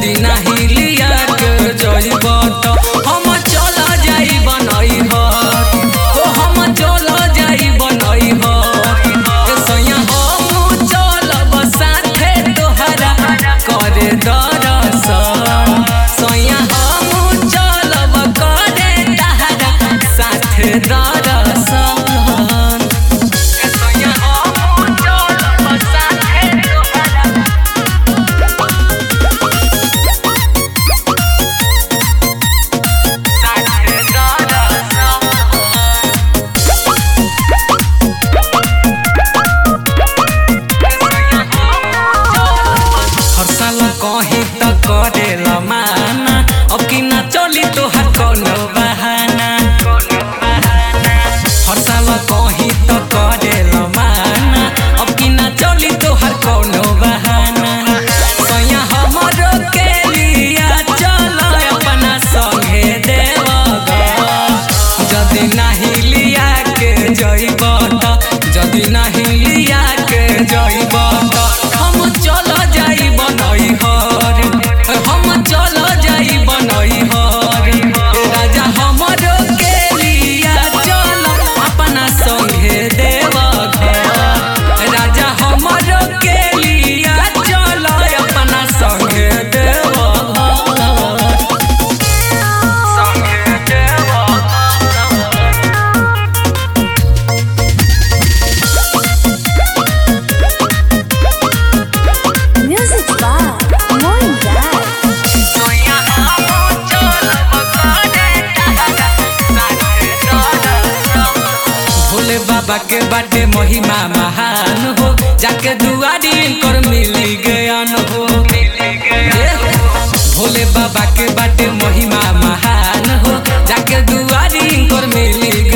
जदि नाही लिया के जइब त हम चल जाई बनई हर ओ हम चल जाई बनई हर ए सैया हम चलब साथे तोहरा करे दरसन सैया हम चलब करे तहरा साथे दरसन ए सैया हम चलब साथे तोहरा साथे दरसन हर साल कहीं त करेला माना अब कि ना चली तोहार कोनो बहाना हर साल कहीं त करेला माना अब कि ना चली तोहार कोनो बहाना सैया हमरो के लिया चल अपना संगे देवगा जदि नाही लिया के जइब त जदि नाही लिया के जइब त हम चल जाई बनई हर हम चल जाई बनई हर राजा हमरो के लिया चल अपना संगे देव घर राजा हमरो के लिया चल अपना संगे देव घर संगे देव घर Music by Moin Dad. सोया हम चलब करे तहरा साथे दरसन। भोले बाबा के बाटे महिमा महान हो जाके दुआरी कर मिली गयान हो भोले बाबा के बाटे महिमा महान हो जाके दुआरी कर मिली